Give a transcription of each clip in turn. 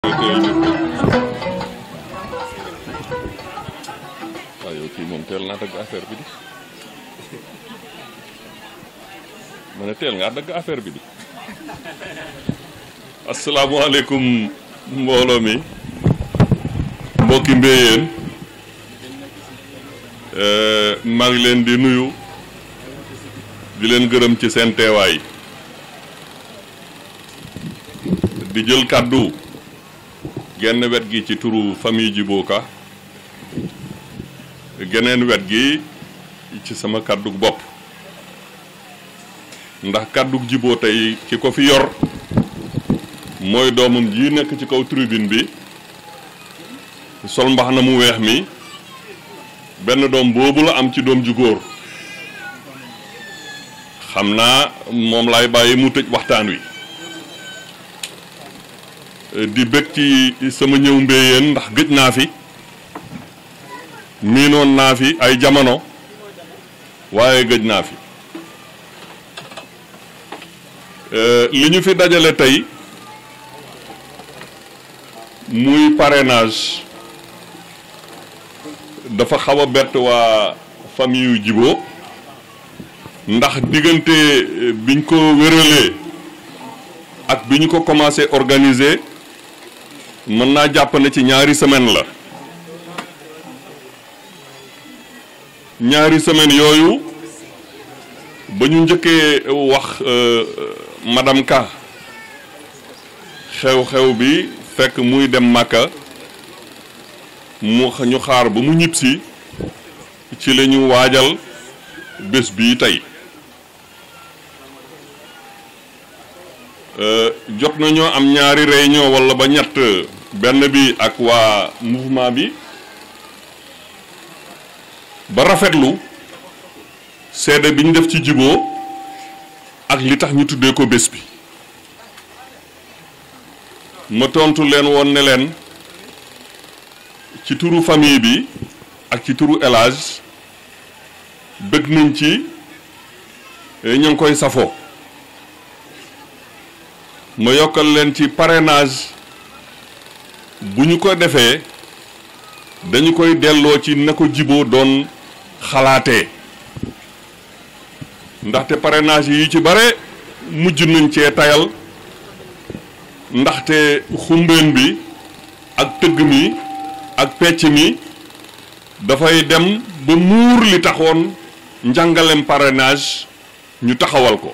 waaw yow kii moom teel naa dagg affaire bi di ma ne teel ngaa dagg affaire bi di asalaamaaleykum mbooloo mi mbokki mbéyeen maa ngi leen di nuyu di leen gërëm ci seen teewaay di jël kàddu genn wet gi ci turu famille Djibo Ka geneen wet gi ci sama kàddug bopp ndax kàddug Djibo tey ki ko fi yor mooy doomam ji nekk ci kaw tribune bi sol mbax na mu weex mi benn doom boobu la am ci doom ju góor xam naa moom laay bàyyi mu tëj waxtaan wi di bëgg ci sama ñëw mbéyeen ndax gëj naa fi miinoon naa fi ay jamono waaye gëj naa fi li ñu fi dajale tey muy parrainage dafa xaw a bett waa famille yu Djibo ndax diggante biñ ko wéralee ak bi ñu ko commencé organiser mën naa jàpp ne ci ñaari semaine la ñaari semaine yooyu ba ñu njëkkee wax madame Ka xew-xew bi fekk muy dem Màkka mu ñu xaar ba mu ñibbisi ci la ñu waajal bés bii tey jot nañoo am ñaari réunion walla ba ñett benn bi ak waa mouvement bi ba rafetlu seede bi ñu def ci Djibo ak li tax ñu tuddee ko bés bi ma tontu leen woon ne leen ci turu famille bi ak ci turu El Hadj bëgg nañ ci ñu ngi koy safoo ma yokkal leen ci parrainage bu ñu ko defee dañu koy delloo ci na ko Djibo doon xalaatee ndaxte parrainage yi ci bare mujj nañ cee tayal ndaxte xumbeen bi ak tëgg mi ak pecc mi dafay dem ba muur li taxoon njàngalem parrainage ñu taxawal ko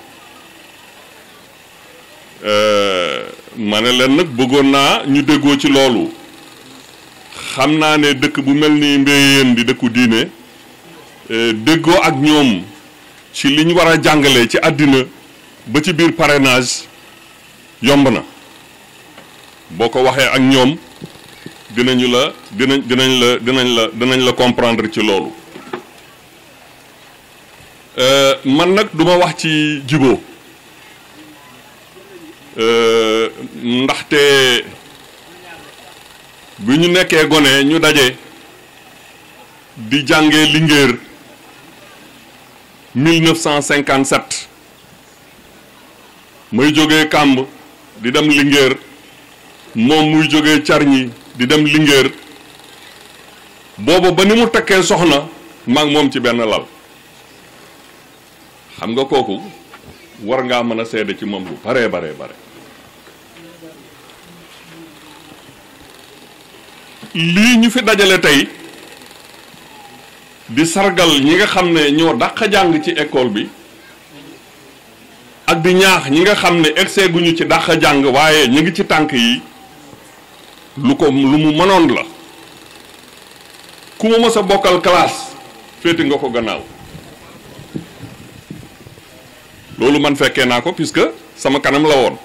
ma ne leen nag bëggoon naa ñu déggoo ci loolu xam naa ne dëkk bu mel ni mbéyeen di dëkku diine déggoo ak ñoom ci li ñu war a jàngale ci àddina ba ci biir parrainage yomb na boo ko waxee ak ñoom dinañu la dinañ dinañ la dinañ la dinañ la comprendre ci loolu man nag duma wax ci Djibo ndaxte bi ñu nekkee gone ñu daje di jàngee Linguère 1957 may jógee Kàmb di dem Linguère moom muy jógee Carñi di dem Linguère booba ba ni mu takkee soxna maag moom ci benn lal xam nga kooku war ngaa mën a seede ci moom bu baree baree bare lii ñu fi dajale tey di sargal ñi nga xam ne ñoo dàq jàng ci école bi ak di ñaax ñi nga xam ne excès guñu ci dàq jàng waaye ñu ngi ci tànk yi lu ko lu mu mënoon la ku ma mës a bokkal classe féeti nga ko gannaaw loolu man fekkee naa ko puisque sama kanam la woon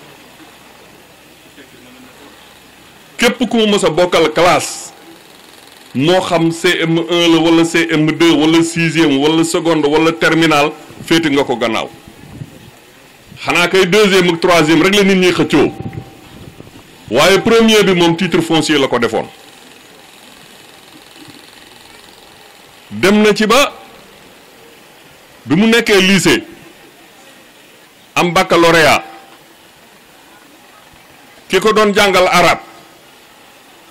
képp ku ma mës a bokkal classe moo xam CM1 la wala CM2 wala sixième wala seconde wala terminal féeti nga ko gannaaw xanaa kay deuxième ak troisième rek la nit ñi xëccoo waaye premier bi moom titre foncier la ko defoon dem na ci ba bi mu nekkee lycée am baccalauréat ki ko doon jàngal arab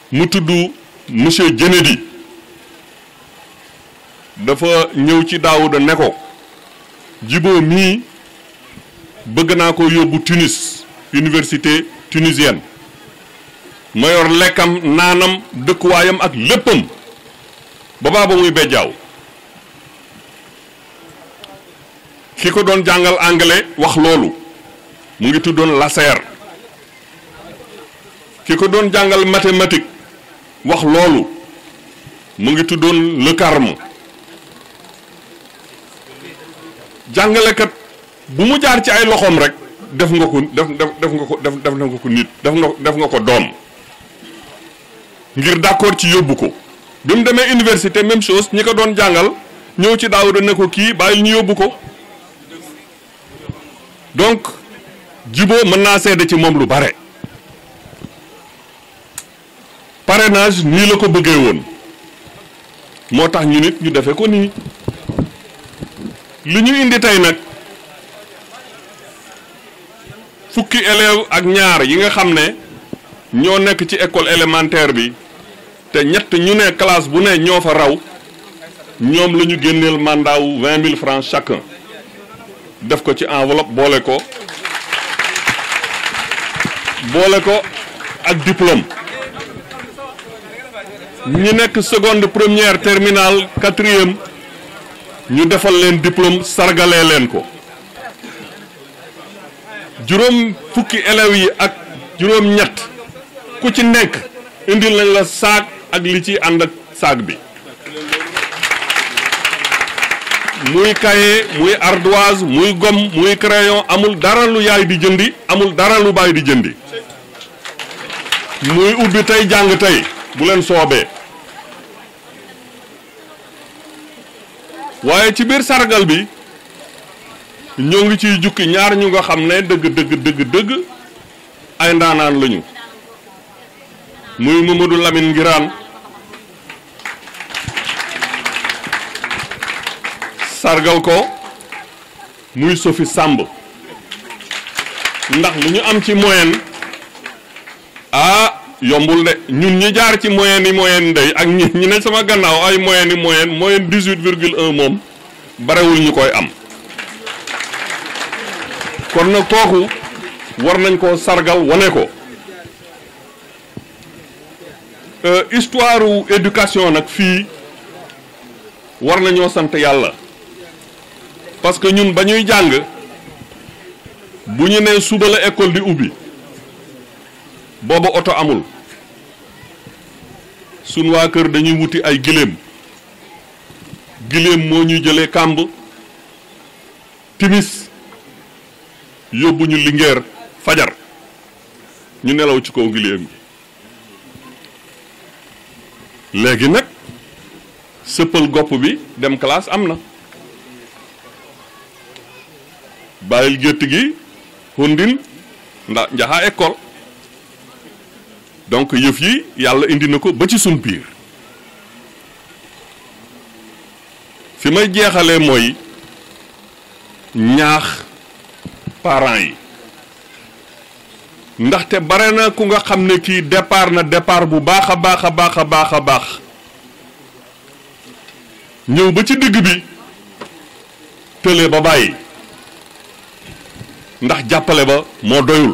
mu tudd monsieur Kennedy dafa ñëw ci Daouda ne ko Djibo mii bëgg naa ko yóbbu Tunis université tunisienne ma yor lekkam naanam dëkkuwaayam ak léppam ba baa ba muy bejjaaw ki ko doon jàngal anglais wax loolu mu ngi tuddoon Lasserre ki ko doon jàngal mathématique wax loolu mu ngi tuddoon Le Carme jàngalekat bu mu jaar ci ay loxoom rek def nga ko def def nga ko def def nga ko nit def nga def nga ko doom ngir d'accord ci yóbbu ko bi mu demee université même chose ñi ko doon jàngal ñëw ci Daouda ne ko kii bàyyil ñu yóbbu ko donc Djibo mën naa seede ci moom lu bare parrainage nii la ko bëggee woon moo tax ñu nit ñu defe ko nii li ñu indi tey nag fukki élève ak ñaar yi nga xam ne ñoo nekk ci école élémentaire bi te ñett ñu ne classe bu ne ñoo fa raw ñoom la ñu génneel mandat wu vingt mille francs chacun def ko ci enveloppe boole ko boole ko ak diplôme ñi nekk seconde première terminale quatrième ñu defal leen diplôme sargalee leen ko juróom fukki élèves yi ak juróom ñett ku ci nekk indil nañ la saak ak li ci ànd ak saak bi muy cahier muy ardoise muy gomme muy crayon amul dara lu yaay di jëndi amul dara lu baay di jëndi muy ubbi tey jàng tey bu leen soobee waaye ci biir sargal bi ñoo ngi ciy jukki ñaar ñu nga xam ne dëgg dëgg dëgg dëgg ay ndaanaan lañu muy Mamadou Lamine Ngiraan sargal ko muy Sophie Samb ndax lu ñu am ci moyenne ah yombul de ñun ñi jaar ci moyenne yi moyenne day ak ñi ñi ne sama gannaaw ay moyenne yi moyenne moyenne dix-huit virgule un moom barewul ñu koy am kon nag kooku war nañ koo sargal wane ko histoire u éducation nag fii war nañoo sant yàlla parce que ñun ba ñuy jàng bu ñu nee suba la école di ubbi booba oto amul sun waa kër dañuy wuti ay giléem giléem moo ñuy jëlee kàmb timis yóbbu ñu lingeer fajar ñu nelaw ci kaw giléem gi léegi nag sëppal gopp bi dem classe am na bàyyil gétt gi hundin ndax njaxaa école donc yëf yi yàlla indi na ko ba ci sun biir fi may jeexalee mooy ñaax parents yi ndaxte bare na ku nga xam ne kii départ na départ bu baax a baax a baax a baax a baax ñëw ba ci digg bi tële ba bàyyi ndax jàppale ba moo doyul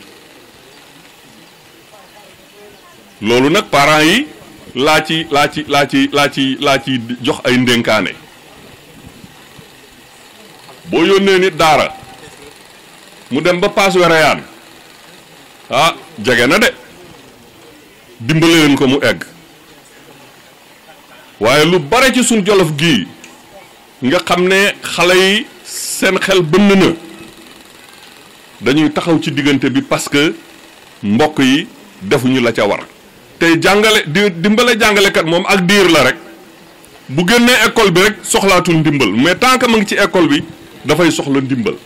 loolu nag parents yi laa ci laa ci laa ci laa ci laa ci jox ay ndénkaane boo yónnee nit daara mu dem ba paas wereyaan ah jege na de dimbale leen ko mu egg waaye lu bare ci suñ jolof gii nga xam ne xale yi seen xel bënn na dañuy taxaw ci diggante bi parce que mbokk yi defuñu la ca war tey jàngale di dimbale jàngalekat moom ak diir la rek bu génnee école bi rek soxlaatul ndimbal mais tant que ma ngi ci école bi dafay soxla ndimbal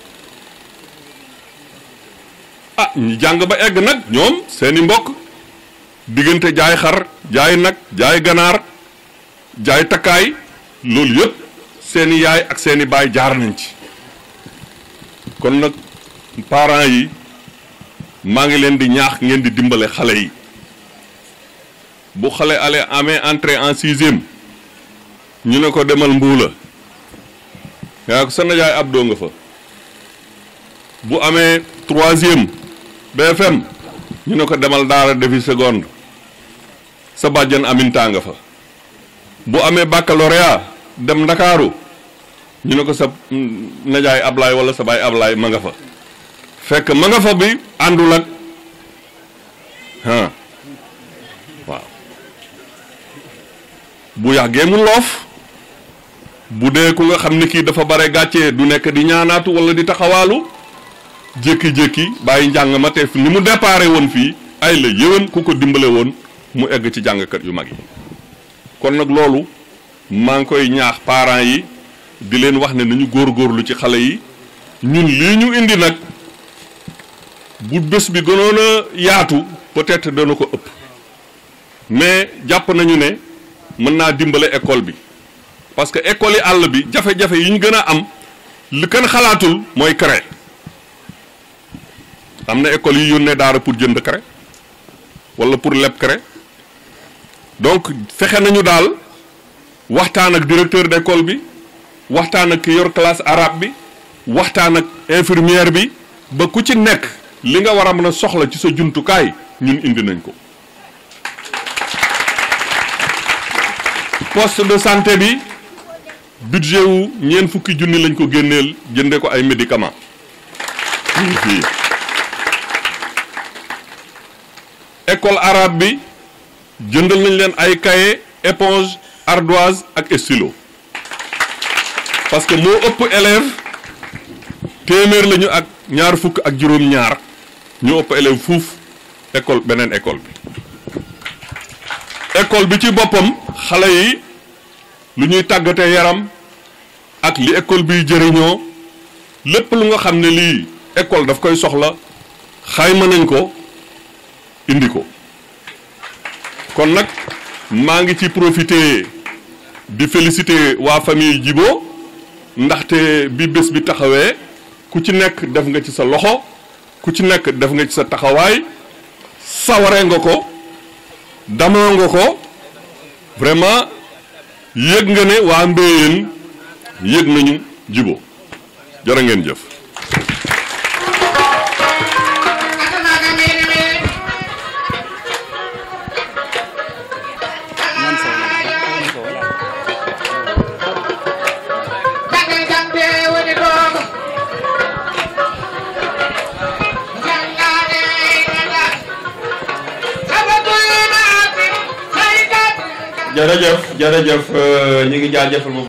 ah ñi jàng ba egg nag ñoom seeni mbokk diggante jaay xar jaay nag jaay ganaar jaay takkaay loolu yëpp seeni yaay ak seeni baay jaar nañ ci kon nag parents yi maa ngi leen di ñaax ngeen di dimbale xale yi bu xale ale amee entrée en sixième ñu ne ko demal mbuula yaa ko sa najaay ab doo nga fa bu amee troisième BFM ñu ne ko demal daara defi seconde sa bàjjan aminta nga fa bu amee baccalauréat dem ndakaaru ñu ne ko sa najaay ablaay wala sa baay ablaay ma nga fa fekk ma nga fa bi àndul ak ah waaw bu yàggee mu loof bu dee ku nga xam ne kii dafa bare gàccee du nekk di ñaanaatu wala di taxawaalu jékki-jékki bàyyi njàng ma te ni mu déparé woon fii ay la yéwén ku ko dimbale woon mu egg ci jàngkat yu mag yi kon nag loolu maa ngi koy ñaax parents yi di leen wax ne nañu góorgóorlu ci xale yi ñun lii ñu indi nag bu bés bi gënoon a yaatu peut-être dana ko ëpp mais jàpp nañu ne mën naa dimbale école bi parce que école yi àll bi jafe-jafe yi ñu gën a am li kenn xalaatul mooy craie am na école yi yónnee daara pour jënd craie wala pour leb craie donc fexe nañu daal waxtaan ak directeur d'école bi waxtaan ak ki yor classe arabe bi waxtaan ak infirmière bi ba ku ci nekk li nga war a mën a soxla ci sa jumtukaay ñun indi nañ ko poste de santé bi budget wu ñeent fukki junni lañ ko génneel jënde ko ay médicaments fii école arabe bi jëndal nañ leen ay cahier éponge ardoise ak stylo parce que moo ëpp élève téeméer lañu ak ñaar fukk ak juróom-ñaar ñu ëpp élève fuuf école beneen école bi école bi ci boppam xale yi lu ñuy tàggatee yaram ak li école biy jëriñoo lépp lu nga xam ne lii école daf koy soxla xayma nañ ko indi ko kon nag maa ngi ci profiter di féliciter waa famille Djibo ndaxte bi bés bi taxawee ku ci nekk def nga ci sa loxo ku ci nekk def nga ci sa taxawaay saware nga ko damoo nga ko vraiment yëg nga ne waa Mbéyeen yëg nañu Djibo jërë ngeen jëf jërëjëf jërëjëf ñu ngi jaajëfal bu